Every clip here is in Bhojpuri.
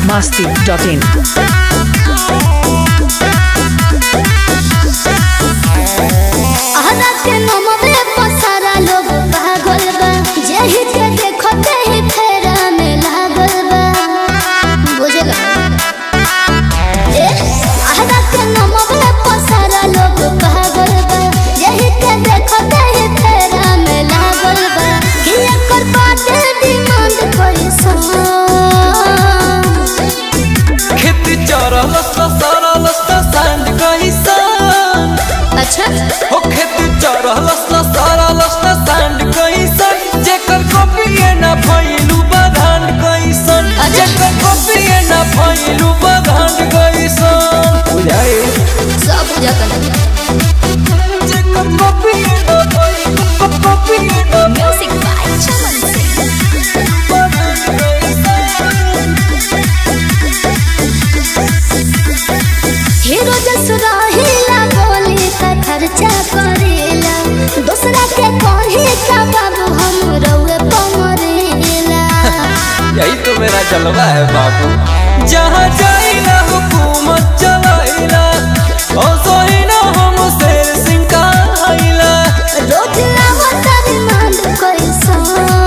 masti.in. अहरा के नमवे पसारा लोग पागल बा जेहि के देखते ही फेरा में लागल बा बुझेगा ए अहरा के नमवे पसारा लोग पागल बा जेहि के देखते ही फेरा में लागल बा कि एकर बाटे डिमांड पैसा खेती चरल सरल सांड कैसन अच्छा हो खेती चरल सरल सांड कैसन जेकर कॉपीए ना भइलू बधान कैसन जेकर कॉपीए ना भइलू बधान कैसन बुझाई सब बुझाता जेकर कॉपीए ना भइलू कॉपीए ना म्यूजिक बाय चमन सिंह बधान कैसन हीरो जसुरा हिला बोली का खर्चा करेला दूसरा के कही का बाबू हम रउए पमरेला यही तो मेरा जलवा है बाबू जहाँ जाइला हुकूमत चलाइला ओ सोहिना हम शेर सिंह का आइला रोज लावत रिमांड कैसा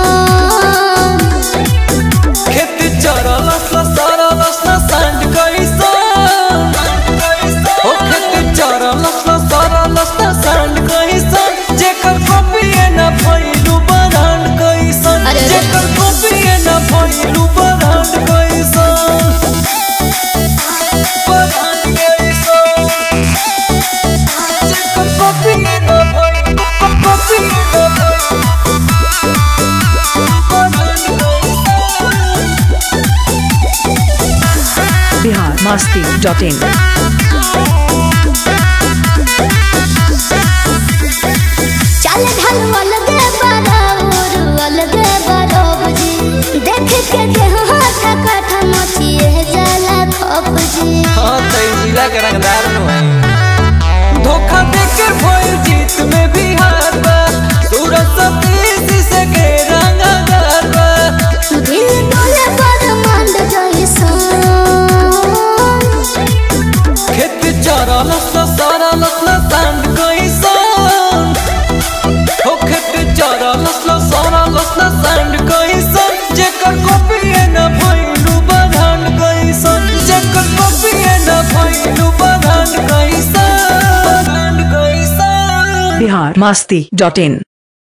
खेत चरल सरल सांड कैसा ओ खेत चरल सरल सांड कैसा जेकर कॉपीए ना भइलू बरांड कैसन अरे, अरे। जेकर कॉपीए ना भइलू बरांड कैसन बरांड कैसन जेकर कॉपीए ना भइलू कॉपीए ना भइलू बरांड कैसन Bihar masti.in. चल ढल अलगे बराबर अलगे बरोब जी देख के देह हाथ काठा मचिए जाला खप जी हाँ तो ई जिला के रंगदार नु है धोखा देके भइल जीत में भी हार बा सूरज सतीश से के रंगदार बा दिल डोले पर मंड जैसा खेत चरल सरल सांड कैसन हो खेत चरल सरल सांड कैसन जेकर कॉपीए न भइलू बधान कैसन जेकर कॉपीए न भइलू बधान कैसन बधान कैसन Bihar masti.in.